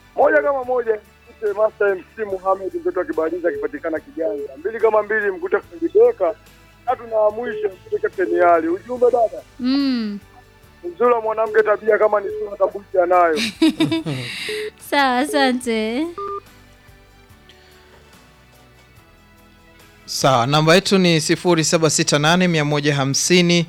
Moja kama moja mkute Master MC Muhammad mtoto akibaliza akipatikana Kiganga. Mbili kama mbili mkute Fungideka. Tatu na mwisho mkute Captain Ali. Ujumbe dada, Mm. uzuri wa mwanamke tabia kama ni sura tabuti anayo. Sawa, asante. Sawa, namba yetu ni 0768 150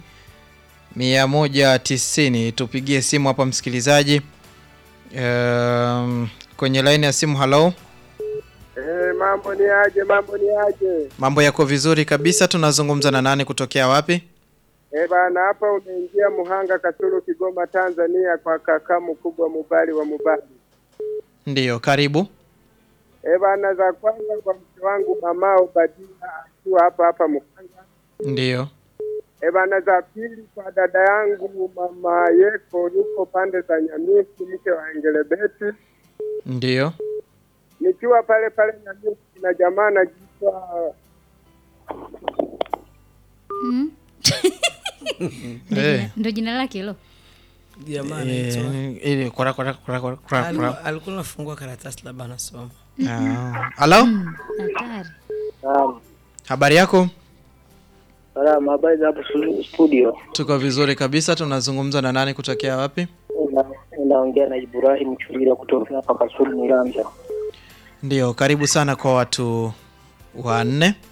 190. Tupigie simu hapa msikilizaji. Um, kwenye laini ya simu halo. Eh, mambo ni aje? Mambo ni aje? Mambo yako vizuri kabisa. Tunazungumza na nani kutokea wapi? Eh, bana hapa umeingia Muhanga Kasulu Kigoma Tanzania kwa kaka mkubwa Mubali wa Mubali. Ndiyo, karibu. Eh, bana za kwanza kwa mke wangu mamao Badila akiwa hapa hapa Muhanga. Ndiyo. E bana, za pili kwa dada yangu mama Yeko, yuko pande za Nyamisi, mke wa Engelebeti, Ndiyo. nikiwa pale pale Nyamisi na jamaa anajiitwa Mm. Ndo Eh. jina- Ndo jina lake hilo. Jamani, Eh, ili kura kura kura kura kura. alikuwa alikuwa anafungua karatasi labda anasoma. Ah. Halo? Hatari. Habari yako? Salama, habari za hapo stu- studio? Tuko vizuri kabisa. Tunazungumza na nani kutokea wapi? Una- Unaongea na Ibrahim Chulira kutoka hapa Kasulu Miranja. Ndiyo, karibu sana kwa watu wanne.